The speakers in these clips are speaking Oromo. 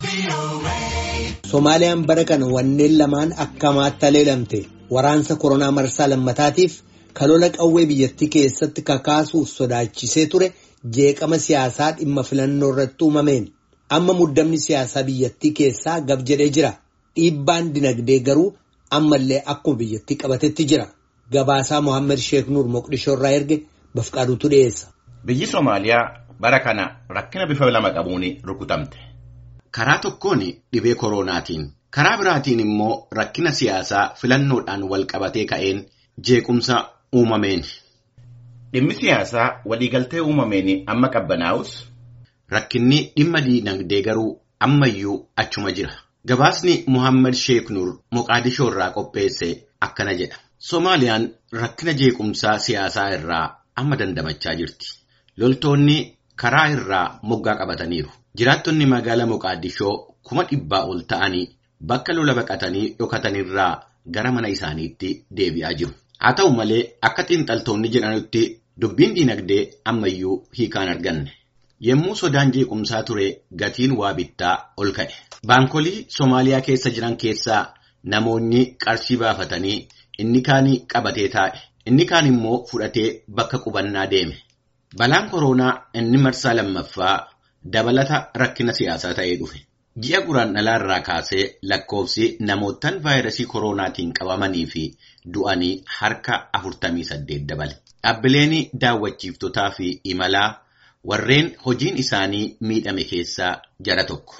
Somaaliyaan bara kana wanneen lamaan akkamaatti aleelamte waraansa koronaa marsaa lammataatiif kalola qawwee biyyattii keessatti kakaasuuf sodaachisee ture jeeqama siyaasaa dhimma filannoo irratti uumameen amma muddamni siyaasaa biyyattii keessaa gab jedhee jira dhiibbaan dinagdee garuu ammallee akkuma biyyattii qabatetti jira gabaasaa Mohaammed Sheek Nuur Moqdishoo irraa erge bafqaaduutu dhiyeessa. Biyyi Somaaliyaa bara kana rakkina bifa lama qabuun rukutamte. Karaa tokkoon dhibee koronaatiin karaa biraatiin immoo rakkina siyaasaa filannoodhaan wal qabatee ka'een jeequmsa uumameen. Dhimmi siyaasaa waliigaltee uumameen amma qabbanaa'us. Rakkinni dhimma diinagdee garuu ammayyuu achuma jira. Gabaasni Mohaammed Sheek Nuur Moqaadishoo irraa qopheesse akkana jedha. Somaaliyaan rakkina jeequmsaa siyaasaa irraa amma dandamachaa jirti. Loltoonni karaa irraa moggaa qabataniiru. Jiraattonni magaalaa Moqaadishoo kuma dhibbaa ol ta'anii bakka lola baqatanii dhokatanirraa gara mana isaaniitti deebi'aa jiru. Haa ta'u malee akka xiinxaltoonni jedhanitti dubbiin diinagdee ammayyuu hiikaan arganne. Yommuu sodaan jeequmsaa ture gatiin waa bittaa ol ka'e. Baankolii Somaaliyaa keessa jiran keessaa namoonni qarshii baafatanii inni kaan qabatee taa'e. Inni kaan immoo fudhatee bakka qubannaa deeme. Balaan koronaa inni marsaa lammaffaa dabalata rakkina siyaasaa ta'ee dhufe. Ji'a guraandhalaa irraa kaasee lakkoofsi namootaan vaayirasii koronaatiin qabamanii fi du'anii harka 48 dabale. Dhaabbileen daawwachiiftotaa fi imalaa warreen hojiin isaanii miidhame keessaa jara tokko.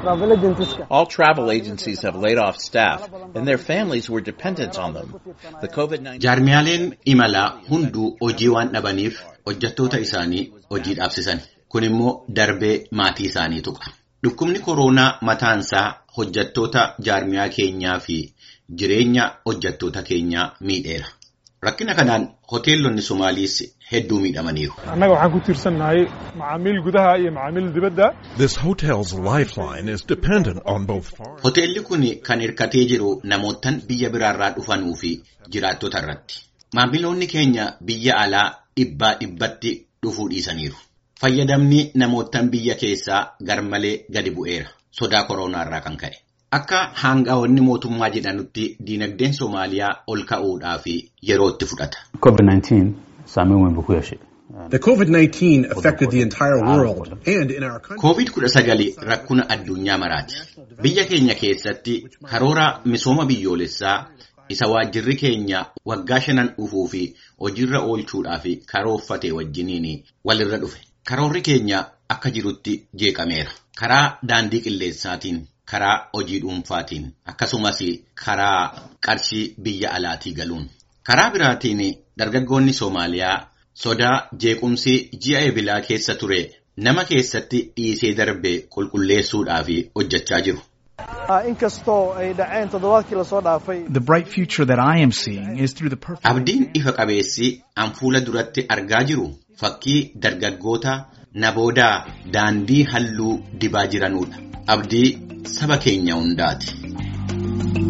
All travel agencies have laid off staff and their families were dependent on them. The COVID-19 Jaarmiyaaleen imalaa hunduu hojii waan dhabaniif hojjettoota isaanii hojii dhaabsisan. Kun immoo darbee maatii isaanii tuqa. Dhukkubni koronaa mataansaa hojjettoota jaarmiyaa keenyaa fi jireenya hojjettoota keenyaa miidheera. Rakkina kanaan hoteelonni Somaaliis hedduu miidhamaniiru. annaga waxaan ku tiirsannahay macaamiil gudaha iyo macaamiil dibadda This hotel's lifeline is dependent on both foreign. Hoteelli kun kan hirkatee jiru namootaan biyya biraarraa dhufanuu fi jiraattota irratti. Maamiloonni keenya biyya alaa dhibbaa dhibbatti dhufuu dhiisaniiru. Fayyadamni namootaan biyya keessaa garmalee gadi bu'eera. Sodaa koronaarraa kan ka'e. Akka haangaa'onni mootummaa jedhanutti diinagdeen Somaaliyaa ol ka'uudhaaf yeroo itti fudhata. COVID-19 saameyn weyn buu ku yeeshay. The COVID-19 affected the entire world and in our country. Covid-19 rakkuna addunyaa maraati. Biyya keenya keessatti karoora misooma biyyoolessaa isa waajjirri keenya waggaa shanan dhufuu fi hojiirra oolchuudhaaf karoorfate wajjiniin walirra dhufe. Karoorri keenya akka jirutti jeeqameera. Karaa daandii qilleensaatiin, karaa hojii dhuunfaatiin, akkasumas karaa qarshii biyya alaatii galuun. Karaa biraatiin dargaggoonni Soomaaliyaa sodaa jeequmsi ji'a ebilaa keessa ture nama keessatti dhiisee darbe qulqulleessuudhaaf hojjechaa jiru. inkastoo ay dhaceen toddobaadkii lasoo dhaafay The bright future that I am seeing is through the perfect. Abdiin ifa qabeessi an fuula duratti argaa jiru fakkii dargaggoota naboodaa daandii halluu dibaa jiranudha. Abdii saba keenya hundaati.